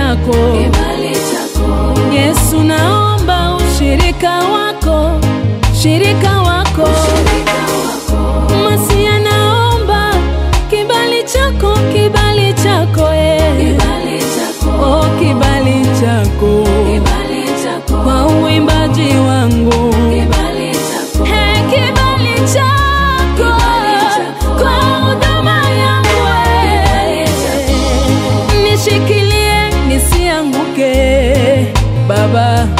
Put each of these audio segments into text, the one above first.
chako kibali chako, Yesu, naomba ushirika wako, shirika wako shirika wako, Masia, naomba kibali chako, kibali chako eh. kibali chako, Oh, kibali chako kibali chako, kwa uimbaji wangu kibali chako, Hey, kibali chako chako. kwa huduma yangu eh. nishikilie nisianguke Baba,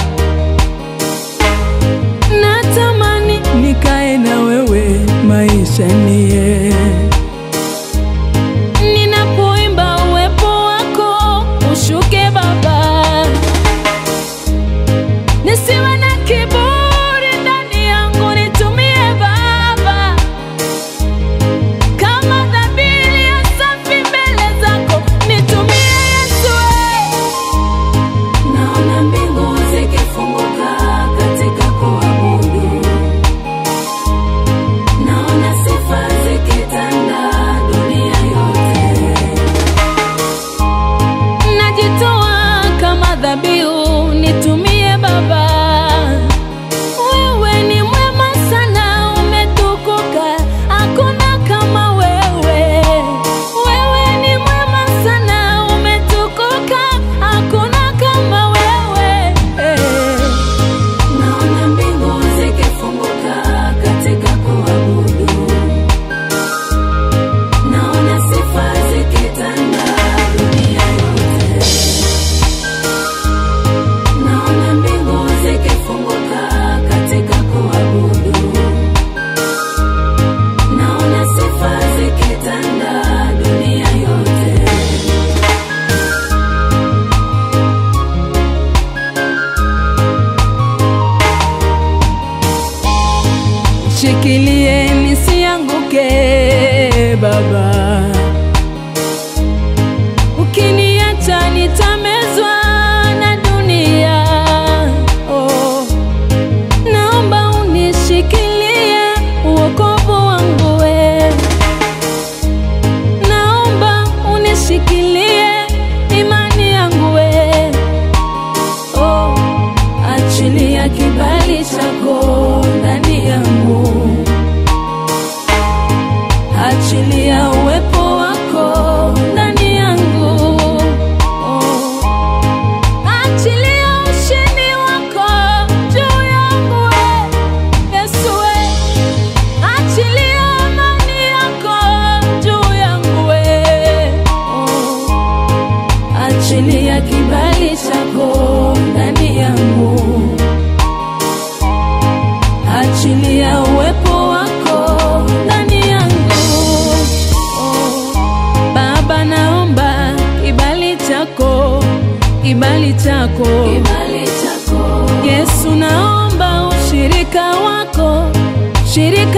natamani nikae na wewe maisha nie ninapoimba uwepo wako ushuke Baba, nisiwe na kiburi ndani yangu, nitumie Baba kama dhabihu ya safi mbele zako, nitumie Yesu eh. naona mbingu zikifunguka katika kuabudu, naona sifa zikitanda dunia yote. najitoa kama dhabihu, nitumie Baba. Wewe ni mwema sana, umetukuka, hakuna kama wewe. Wewe ni mwema sana, umetukuka, hakuna kama wewe. Naona mbingu zikifunguka katika kuabudu, naona sifa zikitanda dunia yote. Naona mbingu zikifunguka katika kuabudu, naona sifa zikitanda dunia yote. Shikilie nisianguke Baba, ukiniacha nitamezwa na dunia. Oh, naomba unishikilie uokovu wangu we, naomba unishikilie imani yangu we. Oh, achilia kibali chako ndani yangu, achilia uwepo wako ndani yangu. Oh, achilia ushindi wako juu yangu we, Yesu we, achilia amani yako juu yangu we. Oh, achilia kibali chako ndani yangu, achilia uwepo wako ndani yangu. Oh, Baba, naomba kibali chako, kibali chako Kibali chako, Yesu, naomba ushirika wako, shirika